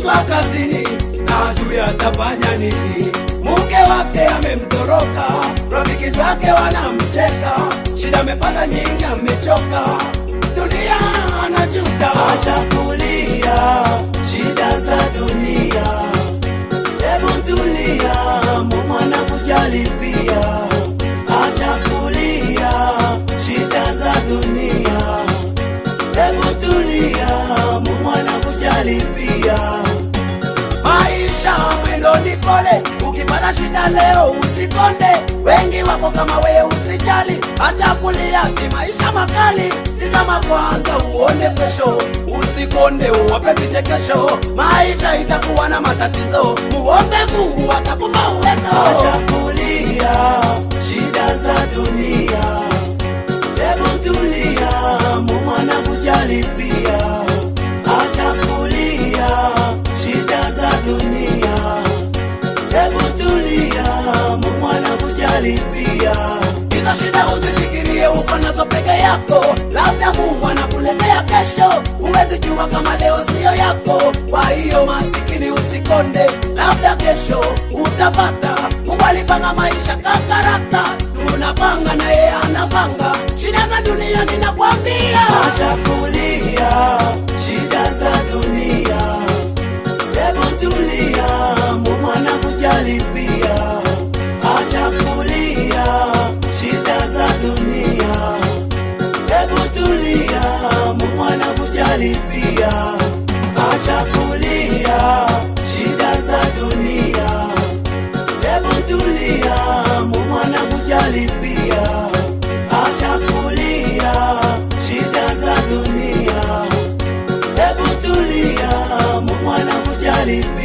amefukuzwa kazini na ajui atafanya nini. Mke wake amemtoroka, rafiki zake wanamcheka, shida amepata nyingi, amechoka, dunia anajuta. Acha kulia shida za dunia, hebu tulia, Mungu anakujali pia. Acha kulia shida za dunia, hebu tulia, Mungu anakujali pia. Maisha mwendo ni pole, ukipata shida leo usikonde. Wengi wako kama wewe, usijali, acha kulia, ni maisha makali. Tizama kwanza uone kesho, usikonde, uwape vichekesho. Maisha itakuwa na matatizo, muombe Mungu atakupa uwezo. Acha kulia shida za dunia, hebu tulia, Mungu anakujali pia. Acha kulia shida za dunia, hebu tulia, Mungu anakujali pia. Hizo shida usifikirie uko nazo peke yako, labda Mungu anakuletea kesho. Huwezi jua kama leo siyo yako, kwa hiyo masikini usikonde, labda kesho utapata. Mungu alipanga maisha kakarata, tunapanga na yeye anapanga. Shida za dunia ninakwambia, Acha kulia shida za dunia, hebu tulia, Mungu anakujali pia. Acha kulia shida za dunia, hebu tulia, Mungu anakujali pia. Acha kulia shida za dunia, hebu tulia, Mungu anakujali pia. Acha kulia shida za dunia, hebu tulia, Mungu anakujali pia.